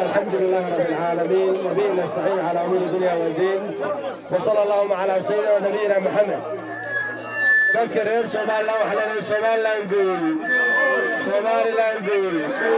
الحمد لله رب العالمين وبه نستعين على امور الدنيا والدين وصلى اللهم على سيدنا ونبينا محمد dadka reer somalilan waxaa leenahay somalilan guul somalilan guul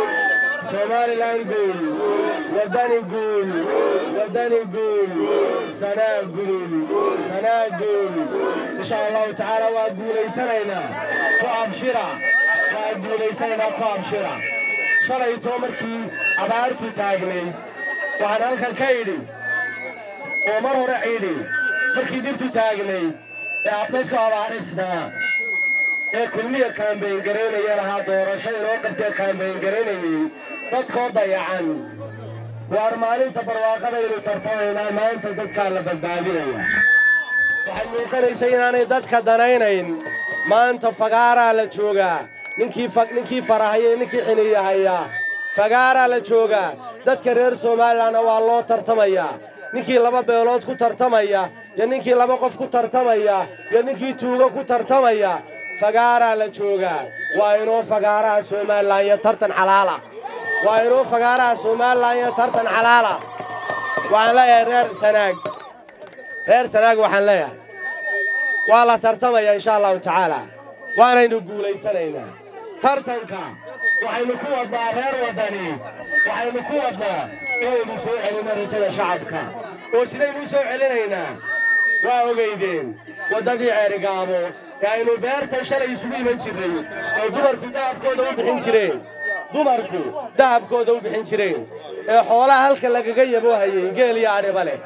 somalilan guul wadani guul wadani guul sanaa guul sanaa guul insha allahu tacaala waa guulaysanaynaa ku abshira waa guulaysanaynaa ku abshira shalaytoo markii abaartu taagnay waxaan halkan ka idhi oo mar hore idhi markii dhibtu taagnay ee abdadku abaadhisnaa ee kulmiya kaambayn garaynaya lahaa doorasho inoo qabtee kaambayn garaynayey dadkoo dayacan waar maalinta barwaaqadaynu tartamaynaa maanta dadkaa la badbaadinaya waxay muuqanaysa inaanay dadka danaynayn maanta fagaaraa la joogaa ninkii farahaya ninkii xiniyahaya fagaaraa la joogaa dadka reer somalilanna waa loo tartamayaa ninkii laba beelood ku tartamaya iyo ninkii laba qof ku tartamaya iyo ninkii tuugo ku tartamaya fagaaraa la joogaa waa inoo fagaaraha somalilan iyo tartan xalaala waa inoo fagaaraha somalilan iyo tartan xalaala waxaan leeyahay reer sanaag reer sanaag waxaan leeyahay waa la tartamaya insha allahu tacaala waanaynu guulaysanaynaa tartanka waxaynu ku wadnaa reer waddani waxaynu ku wadnaa inaynu soo celinno rajada shacabka oo sidaynu u soo celinaynaa waa ogaydeen waddadii ceerigaabo ee aynu beertan shalay isugu iman jirray ee dumarku dahabkooda u bixin jireen dumarku dahabkooda u bixin jireen ee xoolaha halka lagaga yabo hayey geel iyo adhiba leh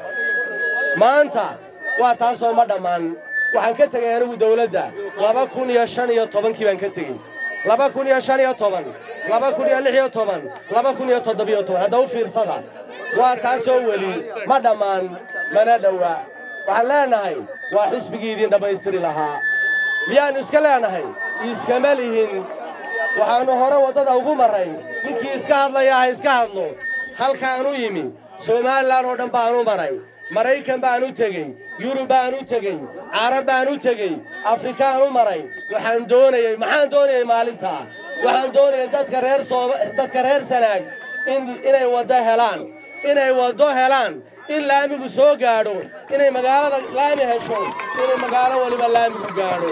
maanta waa taasoo ma dhammaan waxaan ka tegay anigu dawladda laba kun iyo shan iyo tobankii baan ka tegey laba kun iyo shan iyo toban laba kun iyo lix iyo toban laba kun iyo toddobiyo toban hadda u fiirsada waa taasoo weli ma dhammaan mana dhowa waxaan leenahay waa xisbigii idin dhammaystiri lahaa miyaannu iska leenahay iskama lihin waxaannu hore waddada ugu marray ninkii iska hadlaya ha iska hadlo halkaanu yimi somalilan oo dhan baanu maray maraykan baan u tegey yurub baan u tegey carab baan u tegey afrikaan u maray waxaan doonayey maxaan doonayey maalintaa waxaan doonayay dadka reer dadka reer sanaag inay waddo helaan inay waddo helaan in laamigu soo gaadho inay magaalada laami hesho inay magaalo weliba laamigu gaadho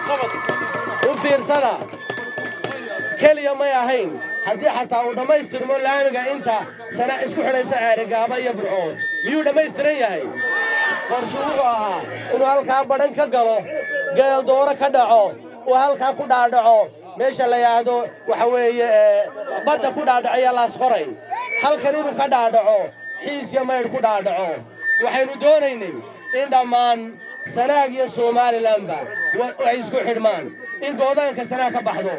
u fiirsada keliya may ahayn haddii xataa uu dhammaystirmo laamiga inta sana isku xidhaysa ceerigaaba iyo burcood miyuu dhammaystiran yahay qorshu wuxuu ahaa inuu halkaa badhan ka galo geel dooro ka dhaco uu halkaa ku dhaadhaco meesha la yidhaahdo waxa weeye badda ku dhaadhaciya laasqoray halkan inuu ka dhaadhaco xiis iyo maydh ku dhaadhaco waxaynu doonaynay in dhammaan sanaag iyo somalilanba ay isku xidhmaan in goodaanka sanaag ka baxdo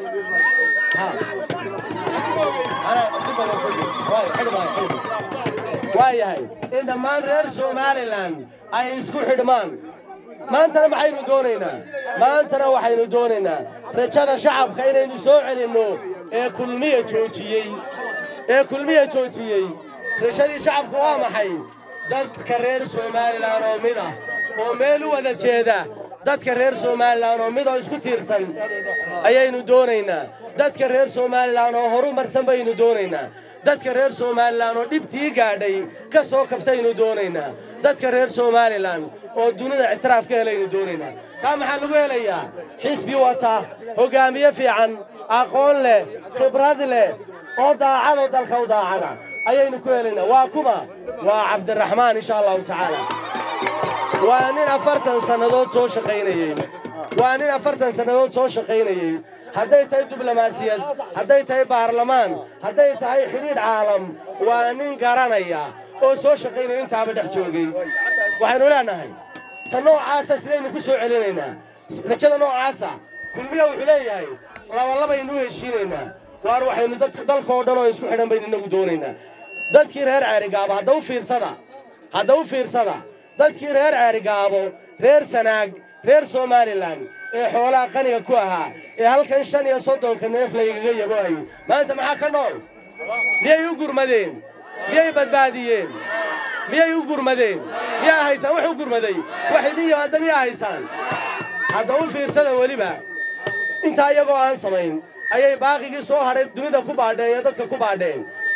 waa yahay in dhammaan reer somalilan ay isku xidhmaan maantana maxaynu doonaynaa maantana waxaynu doonaynaa rajada shacabka inaynu soo celinno ee kulmiya joojiyey ee kulmiya joojiyey rajadii shacabka waa maxay dadka reer somalilan oo mid ah oo meel u wada jeeda dadka reer somalilan oo mid oo isku tiirsan ayaynu doonaynaa dadka reer somalilan oo horu marsan baynu doonaynaa dadka reer somalilan oo dhibtii gaadhay ka soo kabtaynu doonaynaa dadka reer somalilan oo dunida ictiraaf ka helaynu doonaynaa taa maxaa lagu helayaa xisbi wata hoggaamiye fiican aqoon leh khibrad leh oo daacadoo dalka u daacada ayaynu ku helaynaa waa kuma waa cabdiraxmaan insha allahu tacaala waa nin afartan sannadood soo shaqaynayey waa nin afartan sannadood soo shaqaynayey hadday tahay diblomaasiyad hadday tahay baarlamaan hadday tahay xidhiidh caalam waa nin garanaya oo soo shaqaynaya intaaba dhex joogay waxaynu leenahay ta noocaasa sidaynu ku soo celinaynaa rajada noocaasa kulmiya wuxuu leeyahay labalabaynu u heshiinaynaa waar waxaynu dalkoo dhan oo isku xidhan baynu inagu doonaynaa dadkii reer ceerigaabo hadda u fiirsada hadda u fiirsada dadkii reer ceerigaabo reer sanaag reer somalilan ee xoolaha qaniga ku ahaa ee halkan shan iyo soddonka neef laygaga yaboayay maanta maxaa ka nool miyay u gurmadeen miyay badbaadiyeen miyay u gurmadeen miyaa haysaan wax u gurmaday wax idin yimaada miyaa haysaan hadda u fiirsada weliba intaa iyagoo aan samayn ayay baaqigii soo hadhay dunida ku baadheen iyo dadka ku baadheen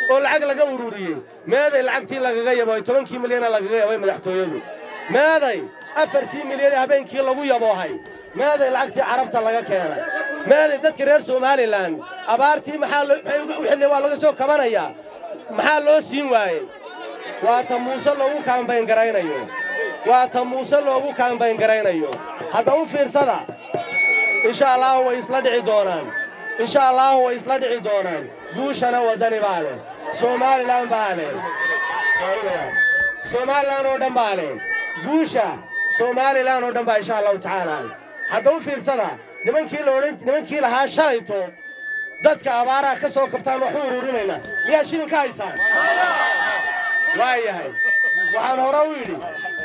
oo lacag laga ururiyey meeday lacagtii lagaga yaboohay tobankii milyana lagaga yabay madaxtooyadu meeday afartii milyan ee habeenkii lagu yaboohay meeday lacagtii carabta laga keenay meeday dadka reer somalilan abaartii maxaa wixii waa laga soo kabanayaa maxaa loo siin waayey waa ta muuse loogu kaambayn garaynayo waa ta muuse loogu kaambayn garaynayo hadda u fiirsada insha allaahu way isla dhici doonaan insha allaahu way isla dhici doonaan guushana waddani baa leh somalilan baa leh somalilan oo dhan baa leh guusha somalilan oo dhan baa insha allahu tacaala hadda u fiirsada nimankii laodhan nimankii lahaa shalayto dadka abaaraha ka soo kabtaan waxu ururinaynaa miyaa shilin ka haysaan waa yahay waxaan hore u yidhi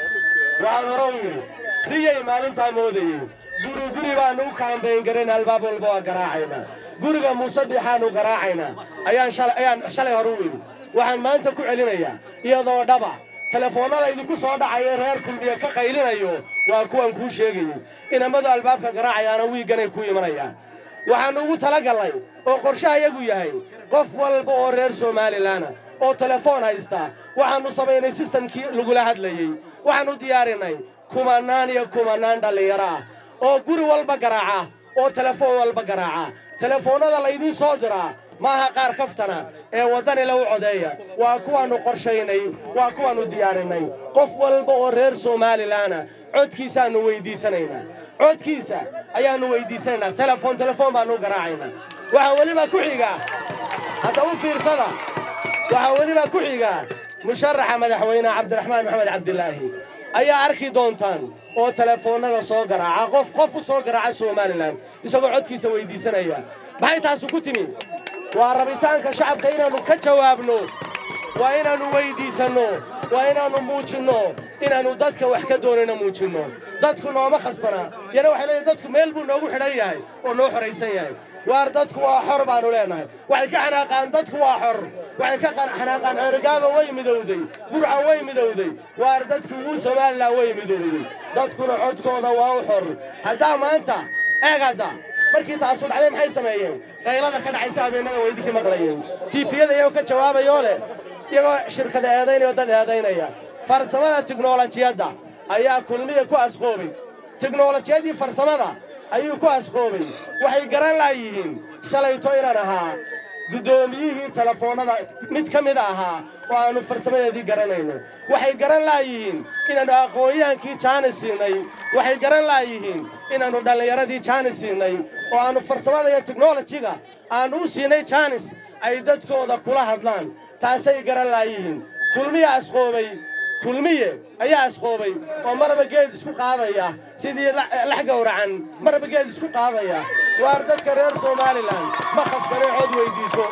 waxaan hore u yidhi riyay maalintaa moodayey guri guri baannu u kaambayn garayn albaab walba waa garaacaynaa guriga muuse biixaannu garaacaynaa ayaan shalay ayaan shalay hore u yidhi waxaan maanta ku celinayaa iyadoo dhaba telefoonnada idinku soo dhacaya reer kulmiye ka qaylinayo waa kuwan kuu sheegayey inamadu albaabka garaacayaana wiigganay ku imanayaan waxaannu ugu talagallay oo qorshaha yagu yahay qof walba oo reer somalilanna oo telefoon haysta waxaannu samaynay sistamkii lagula hadlayey waxaannu diyaarinay kumannaan iyo kumannaan dhallinyaro ah oo guri walba garaaca oo telefoon walba garaaca telefoonnada laydiin soo diraa maaha qaar kaftana ee waddani la u codeeya waa kuwaannu qorshaynay waa kuwaannu diyaarinay qof walba oo reer somalilanna codkiisaannu weyddiisanaynaa codkiisa ayaannu weyddiisanaynaa telefoon telefoon baannu garaacaynaa waxaa weliba ku xiga hadda u fiirsada waxaa weliba ku xiga musharaxa madaxweyne cabdiraxmaan maxamed cabdilaahi ayaa arki doontaan oo telefoonnada soo garaaca qof qof u soo garaaca somalilan isagoo codkiisa weyddiisanaya maxay taasu ku timi waa rabitaanka shacabka inaannu ka jawaabno waa inaannu weyddiisanno waa inaannu muujinno inaannu dadka wax ka doonayna muujinno dadku nooma khasbana yana waxay leeyahay dadku meel buu noogu xidhan yahay oo noo xoraysan yahay waar dadku waa xor baannu leenahay waxay ka xanaaqaan dadku waa xor waxay ka xanaaqaan ceerigaaba way midowday burca way midowday waar dadku wuu somalilan way midowday dadkuna codkooda waa u xor haddaa maanta eeg hadda markii taasu dhacday maxay sameeyeen qaylada ka dhacaysa habeennada waa idinkii maqlayeen tiifiyada iyagoo ka jawaabayoo leh iyagoo shirkada eedaynaya oo dad eedaynaya farsamada tiknolojiyadda ayaa kulmiya ku asqoobay tiknolojiyadii farsamada ayuu ku asqoobay waxay garan laayihiin shalayto inaan ahaa guddoomiyihii telefoonnada mid ka mid ahaa oo aannu farsamadeedii garanayno waxay garan laayihiin inaannu aqoon-yahankii jaani siinay waxay garan laayihiin inaannu dhallinyaradii jaani siinay oo aannu farsamada iyo teknolojiga aannu u siinay jaanis ay dadkooda kula hadlaan taasay garan laayihiin kulmiya asqoobay kulmiye ayaa asqoobay oo marba geed isku qaadaya sidii lax gowracan marba geed isku qaadaya waar dadka reer somalilan ma khasbane cod weyddiiso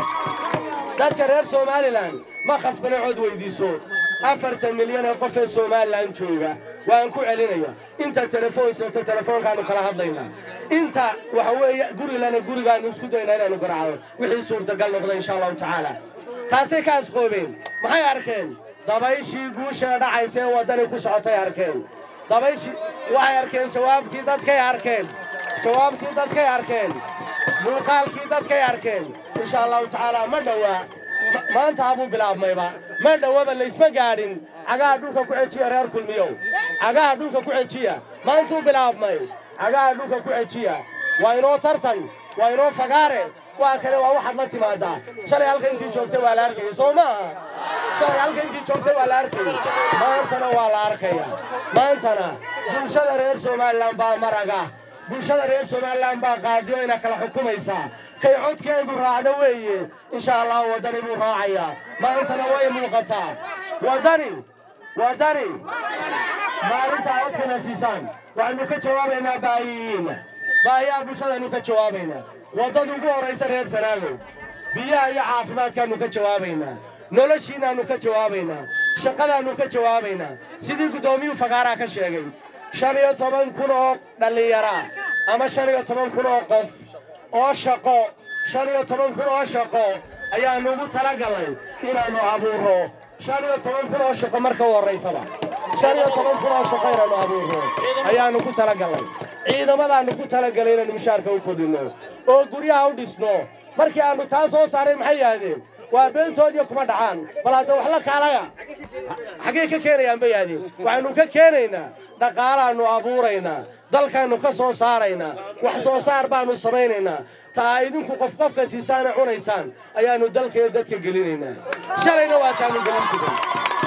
dadka reer somalilan ma khasbane cod weyddiiso afartan milyan ee qof ee somalilan jooga waan ku celinaya inta telefoon seeto telefoonkaannu kala hadlaynaa inta waxa weeye gurigana gurigaannu isku daynaa inaannu garaacdo wixii suurtagal noqda insha allahu tacaala taasay ka asqoobeen maxay arkeen dabayshii guusha dhacaysa ee waddani ku socotay arkeen dabayshii waxay arkeen jawaabtii dadkay arkeen jawaabtii dadkay arkeen muuqaalkii dadkay arkeen insha allahu tacaala ma dhowaa maanta habuu bilaabmayba ma dhowaba laysma gaadhin cagaha dhulka ku xejiya reer kulmiyow cagaha dhulka ku xejiya maantuu bilaabmay cagaha dhulka ku xejiya waa inoo tartan waa inoo fagaare waa kale waa waxaad la timaadaa shalay halka intii joogtay waa la arkaya soo maaha shalay halka intii joogtay waa la arkaya maantana waa la arkaya maantana bulshada reer somalilan baa maraga bulshada reer somalilan baa qaadiyo ina kala xukumaysaa kay codkeedu raacdo weeye insha allahu waddani buu raacayaa maantana way muuqataa waddani waddani maalintaa codkana siisaan waxaynu ka jawaabaynaa baahiyihiinna baahiyaha bulshadaynu ka jawaabaynaa waddada ugu horraysa reer sanaagow biyaha iyo caafimaadkaannu ka jawaabaynaa noloshiinnaannu ka jawaabaynaa shaqadaannu ka jawaabaynaa sidii guddoomiyuu fagaaraa ka sheegay shan iyo toban kun oo dhallinyaraa ama shan iyo toban kun oo qof oo shaqo shan iyo toban kun oo shaqo ayaannu ugu talagallay inaannu abuurro shan iyo toban kun oo shaqo marka u horraysaba shan iyo toban kun oo shaqo inaannu abuurro ayaannu ku talagallay ciidamadaannu ku talagalay inaannu mushaarka u kordhinno oo guryaha u dhisno markii aannu taa soo saaray maxay yidhaahdeen waa beentoodiiyo kuma dhacaan bal hadda wax la kaalaya xaggee ka keenayaan bay aadeen waxaannu ka keenaynaa dhaqaalaannu abuuraynaa dalkaannu ka soo saaraynaa wax soo saar baannu samaynaynaa taa idinku qof qofka siisaana cunaysaan ayaannu dalkaiyo dadka gelinaynaa shalayna waa taanu gelin jiray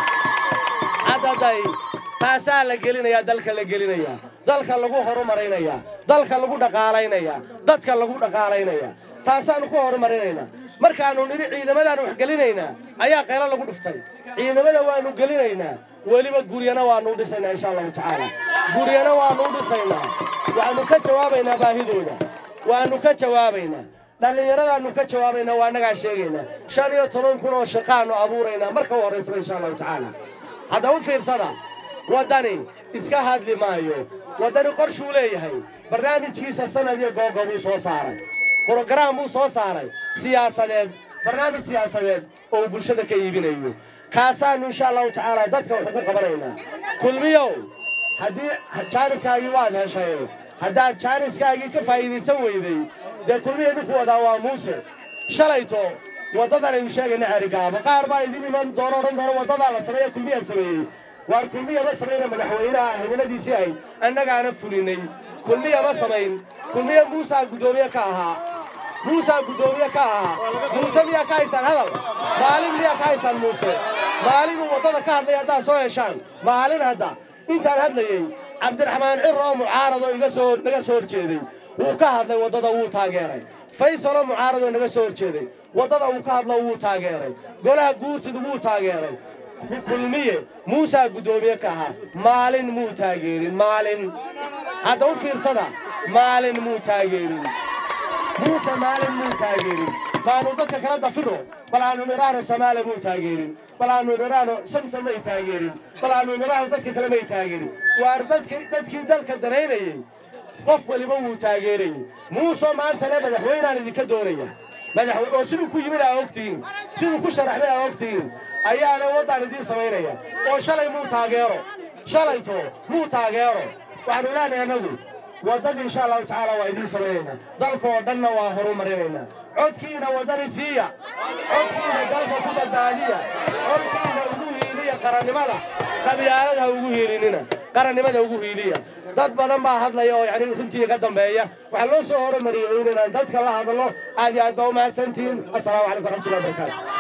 haddaday taasaa la gelinayaa dalka la gelinayaa dalka lagu horumaraynayaa dalka lagu dhaqaalaynayaa dadka lagu dhaqaalaynayaa taasaannu ku horumarinaynaa markaannu nidhi ciidamadaannu wax gelinaynaa ayaa qaylo lagu dhuftay ciidamada waannu gelinaynaa weliba guryana waannu u dhisaynaa insha allahu tacaala guryana waannu u dhisaynaa waxaannu ka jawaabaynaa baahidooda waannu ka jawaabaynaa dhallinyaradaannu ka jawaabaynaa waa annagaa sheegaynaa shan iyo toban kun oo shaqaannu abuuraynaa marka u horraysaba insha allahu tacaala hadda u fiirsada waddani iska hadli maayo waddani qorshuu leeyahay barnaamijkiisa sanad iyo googo buu soo saaray brogaraam buu soo saaray siyaasadeed barnaamij siyaasadeed oo uu bulshada ka iibinayo kaasaannu insha allahu tacaala dadka wax ugu qabanaynaa kulmiyow haddii jaaniskaagii waad heshay haddaad jaaniskaagii ka faa'iidaysan weyday dee kulmiya dhinku wadaa waa muuse shalayto waddadan aynu sheegayna cerigaabo qaar baa idin iman doono odhan doona waddadaa la sameeya kulmiya sameeyey waar kulmiya ma samayna madaxweynaha himiladiisii ahayd annagaana fulinay kulmiya ma samayn kulmiya muusaa guddoomiye ka ahaa muusaa guddoomiye ka ahaa muuse miyaa ka haysaan hadal maalin miyaa ka haysaan muuse maalinuu waddada ka hadlay haddaad soo heshaan maalin hadda intaan hadlayey cabdiraxmaan cir oo mucaarado iga soo naga soo horjeeday wuu ka hadlay waddada wuu taageeray faysaloo mucaaradoo naga soo horjeeday waddada uu ka hadlo wuu taageeray golaha guurtidu wuu taageeray kulmiye muusaa guddoomiye ka ahaa maalin muu taageerin maalin hadda u fiirsada maalin muu taageerin muuse maalin muu taageerin baanu dadka kala dafiro bal aanu nidhaahno samaale muu taageerin bal aanu nidhaahno samsam may taageerin bal aanu nidhaahno dadka kale may taageerin waar dadkii dalka danaynayey qof waliba wuu taageerayey muusoo maantana madaxweynaan idinka doonaya oo siduu ku yimid aa ogtihiin siduu ku sharaxmay aa ogtihiin ayaana waddaan idiin samaynaya oo shalay muu taageero shalayto muu taageero waxaanu leenahay annagu waddadii insha allahu tacaala waa idiin samaynaynaa dalka oo dhanna waa horumarinaynaa codkiina waddani siiya codkiina dalka ku badbaadiya codkiina ugu hiiliya qarannimada qabyaalada ha ugu hiilinina qarannimada ugu hiiliya dad badan baa hadlaya oo yani runtii ka dambeeya waxaa loo soo horumariyey inaan dadka la hadlo aad iyo aad baa u mahadsantihiin assalaamu calaykum waraxmatullahi wabarakaatu